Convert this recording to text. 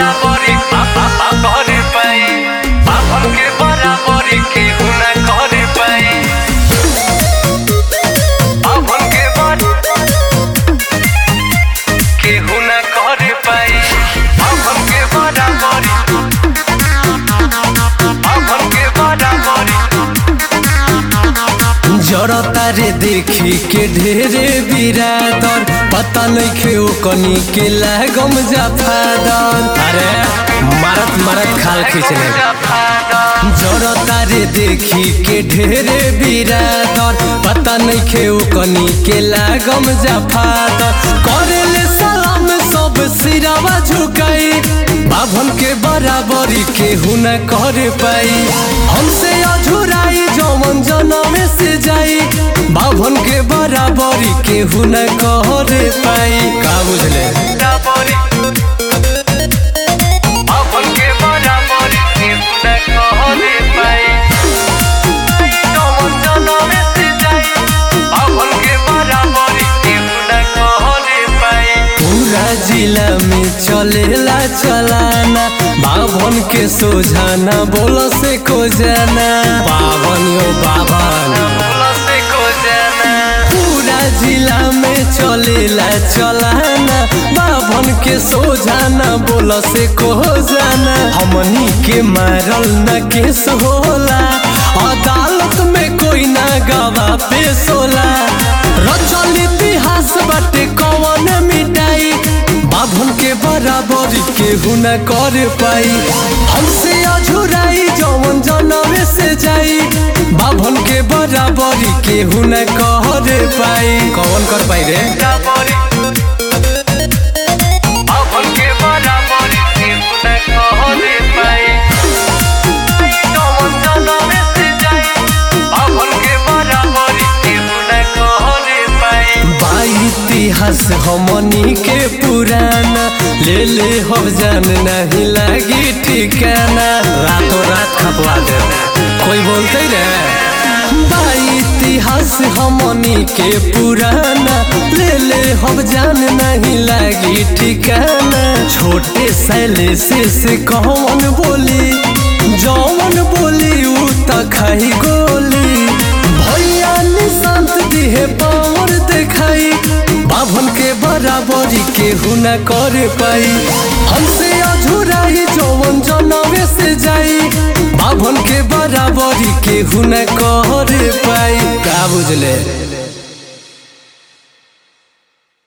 बराबरी करे पाई बाभन के बराबरी केहू ना करे पाई बाभन के बर केहू ना करे पाई बाभन के बराबरी बाभन के बराबरी जड़ता रे देखी के ढेरे बिरादर पता नइखे ओ कनी के लागम जाफादर अरे मारत मारत खाल खींचने जड़ता रे देखी के ढेरे बिरादर पता नइखे ओ कनी के लागम जाफादर करेले सलाम सब सिरावा झुकाई बाभन के बराबरी केहू न करे पाई हमसे अझुराई जौवन जनम से जाई बाभन के बराबरी केहू न करे पाई का बुझले बराबरी बाभन के बराबरी केहू ना करे पाई जौन जनम से जाई बाभन के बराबरी केहू ना करे पाई पूरा जिला में चलेला चलाना बाभन के सोझाना बोल से को जाना बाभन यो बाभन से को जाना पूरा जिला में चलेला चलाना बाभन के सोझाना बोल से को जाना हमनी के मारल न केस होला अदालत में कोई ना गवा पेश होला रचल इतिहास बाटे कौन मिटाई बाभन के बराबरी केहू न कर पाई हमसे अझुराई जौवन जनम से जाई बाभन के बराबरी केहू न कर पाई कौन कर पाई रे बराबरी बाभन के बराबरी केहू ना करे पाई जौन जनम से जाई बाभन के बराबरी केहू ना करे पाई बा इतिहास हमनी के पुराना ले ले हो जान नहीं लागी ठिकाना रातों रात खपवा दे कोई बोलते रे बा इतिहास हमनी के पुराना ले ले हो जान नहीं लागी ठिकाना छोटे सैले से से कौन बोली जौन बोली उ त खाई गोली भैया निशांत दिहे पावर देखाई बाभन के बराबरी केहू न कर पाई हमसे अझुराई जौवन जनमे से जाई बाभन के बराबरी केहू न कर पाई का बुझले